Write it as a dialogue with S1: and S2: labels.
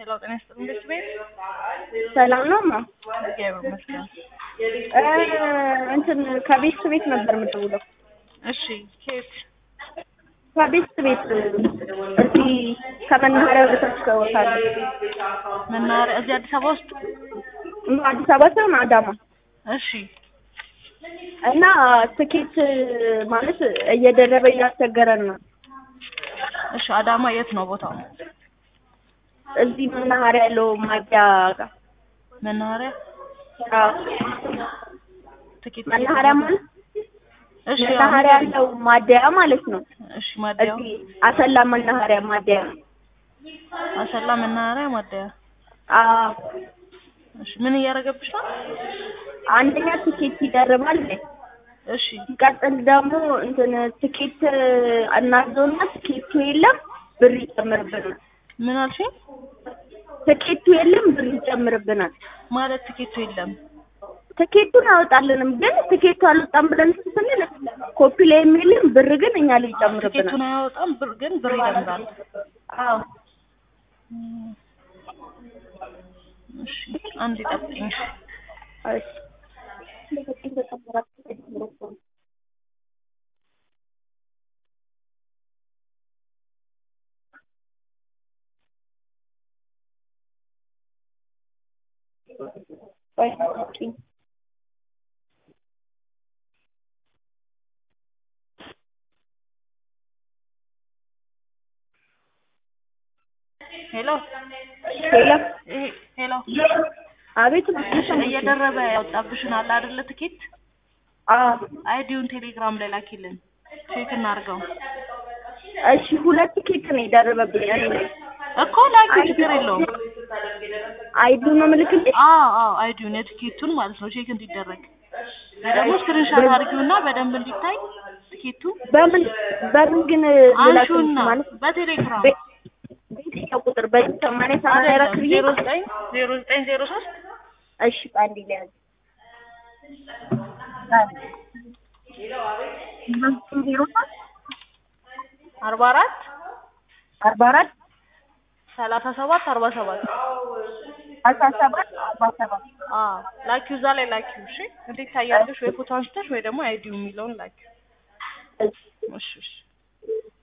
S1: ሄሎ ጤና ይስጥልኝ ቤት ቤት
S2: ሰላም ነው ማ
S1: እግዚአብሔር ይመስገን።
S2: እንትን ከቤት ቤት ነበር የምደውለው።
S1: እሺ ኬት
S2: ከቤት ቤት እዚህ ከመናኸሪያ ወደ ታች ከወታለ
S1: መናኸሪያ እዚህ አዲስ አበባ ውስጥ
S2: አዲስ አበባ ሳይሆን አዳማ
S1: እሺ
S2: እና ትኬት ማለት እየደረበ እያስቸገረን ነው።
S1: እሺ አዳማ የት ነው ቦታው?
S2: እዚህ መናኸሪያ ያለው ማዲያ ጋር
S1: መናኸሪያ
S2: አዎ፣
S1: ትኬት
S2: መናኸሪያ ማለት
S1: እሺ
S2: መናኸሪያ ያለው ማደያ ማለት ነው።
S1: እሺ ማደያው
S2: እዚህ አሰላ መናኸሪያ ማደያ
S1: አሰላ መናኸሪያ ማደያ
S2: አዎ።
S1: እሺ ምን እያደረገብሽ ነው?
S2: አንደኛ ትኬት ይደርባል።
S1: እሺ
S2: ሲቀጥል ደግሞ እንትን ትኬት እናዞና ትኬቱ የለም ብር ይጨምርብናል።
S1: ምን አልሽኝ?
S2: ትኬቱ የለም ብር ይጨምርብናል።
S1: ማለት ትኬቱ የለም
S2: ትኬቱን አወጣልንም ግን ትኬቱ አልወጣም ብለን ስንል ኮፒ ላይ የሚልም ብር ግን እኛ ላይ ይጨምርብናል።
S1: ትኬቱን አያወጣም ብር ግን ብር ይጨምራል።
S2: አዎ
S1: እሺ አንድ ይጠብቅኝ።
S2: እሺ
S1: ሄሎ
S2: ሄሎ
S1: ይሄ ሄሎ
S2: አቤት
S1: እሺ እየደረበ ያወጣብሽን አለ አይደለ ትኬት
S2: አዎ
S1: አይዲውን ቴሌግራም ላይ ላኪልን ቼክ እናድርገው
S2: እሺ ሁለት ትኬት ነው የደረበብኝ እኔ ላይ
S1: እኮ ላኪ ችግር የለውም
S2: አይዱ ነው ምልክልኝ
S1: አዎ አዎ አይዲውን የትኬቱን ማለት ነው ቼክ እንዲደረግ ወይ ደግሞ ስክሪንሾት አድርጊውና በደንብ እንዲታይ ትኬቱ
S2: በምን በምን ግን ልላክልሽ
S1: አንሹና
S2: ማለት
S1: በቴሌግራም
S2: በ- በየትኛው ቁጥር በዚህ ሰማንያ ሰማንያ አራት ብዬ
S1: ዜሮ ዘጠኝ ዜሮ ዘጠኝ ዜሮ ሶስት
S2: እሺ አንድ ሊያዝ ዜሮ ሶስት
S1: አርባ አራት
S2: አርባ አራት
S1: ሰላሳ ሰባት አርባ ሰባት
S2: አስራ ሰባት አርባ ሰባት
S1: አዎ ላኪው እዛ ላይ ላኪው እሺ እንዴት ታያለሽ ወይ ፎቶ አንስተሽ ወይ ደግሞ አይዲው የሚለውን ላኪው
S2: እሺ
S1: እሺ እሺ